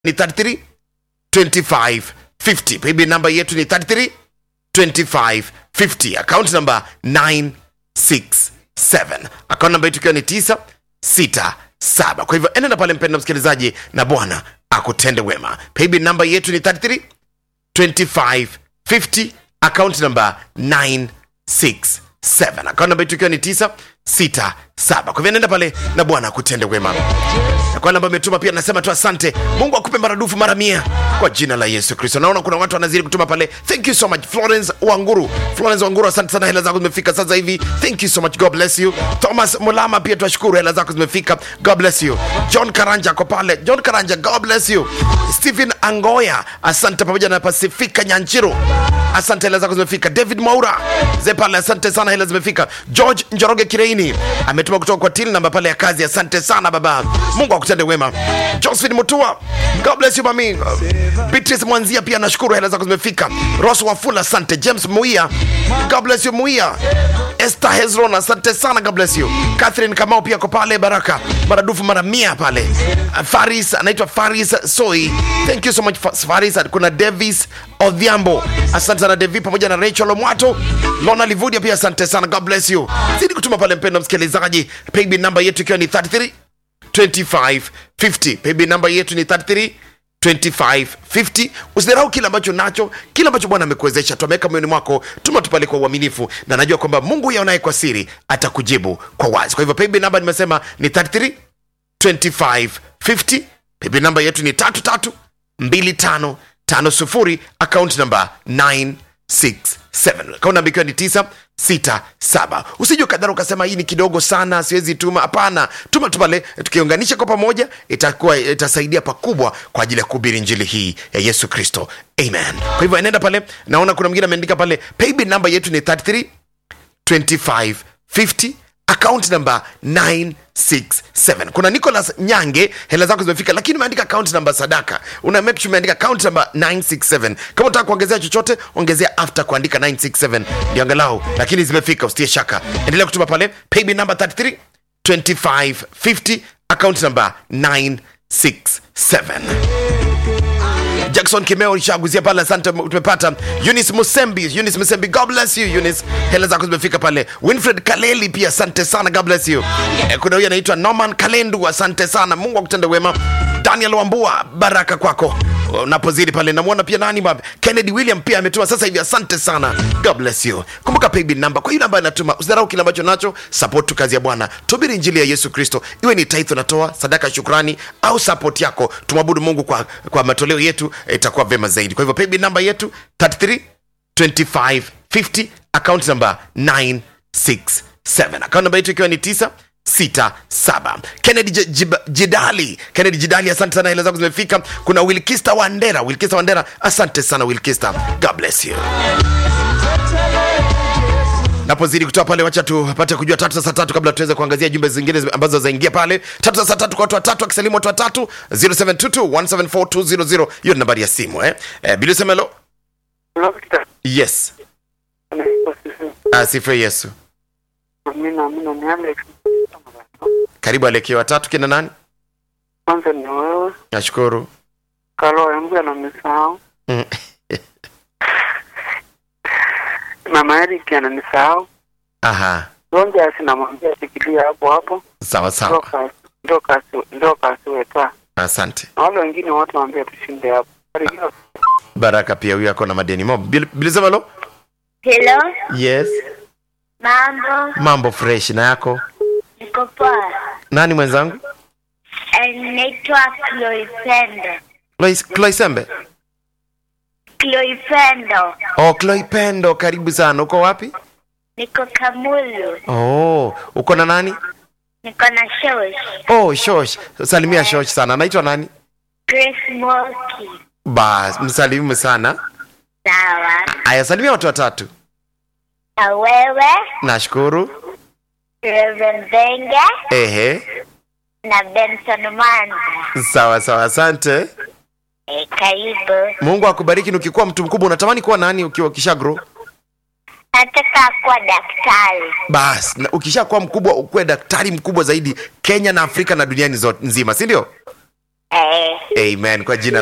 ni 33 25 50 paybill namba yetu ni 33 25 50 account number 967 account namba yetu ikiwa ni 967 kwa hivyo enenda pale mpenda msikilizaji na bwana akutende wema paybill namba yetu ni 33 25 50 account number 967 account namba yetu ikiwa ni 967 kwa hivyo nenda pale na bwana akutende wema na kwa namba imetuma pia nasema tu asante mungu akupe maradufu mara mia kwa jina la yesu kristo naona kuna watu wanazidi kutuma pale thank you so much florence wanguru florence wanguru asante sana hela zako zimefika sasa hivi thank you so much god bless you thomas mulama pia twashukuru hela zako zimefika god bless you john karanja ako pale john karanja god bless you stephen angoya asante pamoja na pasifika nyanchiro asante hela zako zimefika david maura ze pale asante sana hela zimefika george njoroge kireini ametuma kutoka kwa til namba pale ya kazi asante sana baba mungu akutende wema josephine mutua god bless you mami beatrice mwanzia pia nashukuru hela zako zimefika ros wafula asante james muia god bless you muia esther hezron asante sana god bless you catherine kamau pia ko pale baraka maradufu mara mia pale Uh, faris anaitwa faris soi thank you so much Fa- faris kuna davis odhiambo asante sana devi pamoja na rachel omwato lona livudia pia asante sana god bless you zidi kutuma pale mpendo msikilizaji paybill namba yetu ikiwa ni 33 2550 paybill namba yetu ni 33 2550 usidharau kile ambacho nacho kile ambacho bwana amekuwezesha tuameweka moyoni mwako tuma tupale kwa uaminifu na najua kwamba mungu yaonaye kwa siri atakujibu kwa wazi kwa hivyo paybill namba nimesema ni 33 2550 paybill namba yetu ni 33 25 50 akaunti namba 967 akaunti namba ikiwa ni 967 usije ukadhara ukasema hii ni kidogo sana siwezi tuma hapana tuma tu pale tukiunganisha kwa pamoja itakuwa itasaidia pakubwa kwa ajili ya kuhubiri njili hii ya yesu kristo amen kwa hivyo enenda pale naona kuna mwingine ameandika pale paybill namba yetu ni 33 2550 account number 967 kuna nicholas nyange hela zako zimefika lakini umeandika account number sadaka una make sure umeandika account number 967 kama unataka kuongezea chochote ongezea after kuandika 967 ndio angalau lakini zimefika usitie shaka endelea kutuma pale paybill number 33 2550 account number 967 jackson kimeo ishaguzia pale asante tumepata unis musembi unis musembi god bless you unis hela zako zimefika pale winfred kaleli pia asante sana god bless you eh, kuna huyu anaitwa norman kalendu asante sana mungu akutende wema daniel wambua baraka kwako unapozidi pale namwona pia nani baba kennedy william pia ametuma sasa hivi asante sana god bless you kumbuka paybill namba kwa hiyo namba anatuma usidharau kile ambacho nacho support tu kazi ya bwana tubiri injili ya yesu kristo iwe ni taitho natoa sadaka ya shukrani au support yako tumwabudu mungu kwa, kwa matoleo yetu eh, itakuwa vema zaidi kwa hivyo paybill namba yetu 33 2550 account number 967 account namba yetu ikiwa ni 9 sita saba kennedy J- Jib- jidali kennedy jidali asante sana hela zako zimefika kuna wilkista wandera wilkista wandera asante sana wilkista god bless you napozidi kutoa pale wacha tupate kujua tatu za saa tatu kabla tuweze kuangazia jumbe zingine zi- ambazo zaingia pale tatu za saa tatu kwa watu watatu akisalimu watu watatu 0722174200 hiyo ni nambari ya simu eh, eh bilisemelo yes asifiwe yesu Amina, amina, ni Alex. karibu alekee watatu kina nani Kwanza ni wewe, nashukuru Kalo yangu ananisahau, Mm. Mama Eric ananisahau, aha Ronja sinamwambia shikilia hapo hapo, sawa ndo sawa kasi- ndo kasi- ndo kasiweta, asante na wale wengine wote waambia tushinde hapo. Barikiwa. baraka pia huyu ako na madeni mo Bil- bilisemelo Hello, yes mambo, mambo fresh na yako niko poa. nani mwenzangu Eh, Naitwa Chloe Pendo. Lois- Cloisembe Chloe Pendo, oh Chloe Pendo karibu sana uko wapi niko Kamulu, oh uko na nani niko na shosh oh shosh salimia shosh sana anaitwa nani Grace Moki. bas msalimu sana Sawa, aya salimia watu watatu na wewe nashukuru Reverend Benga ehe na Benson Mwanza. sawa sawa asante E, karibu. mungu akubariki na ukikuwa mtu mkubwa unatamani kuwa nani ukiwa ukisha grow Nataka kuwa daktari. bas na ukisha kuwa mkubwa ukuwe daktari mkubwa zaidi kenya na afrika na duniani zote nzima si ndio Eh, amen kwa jina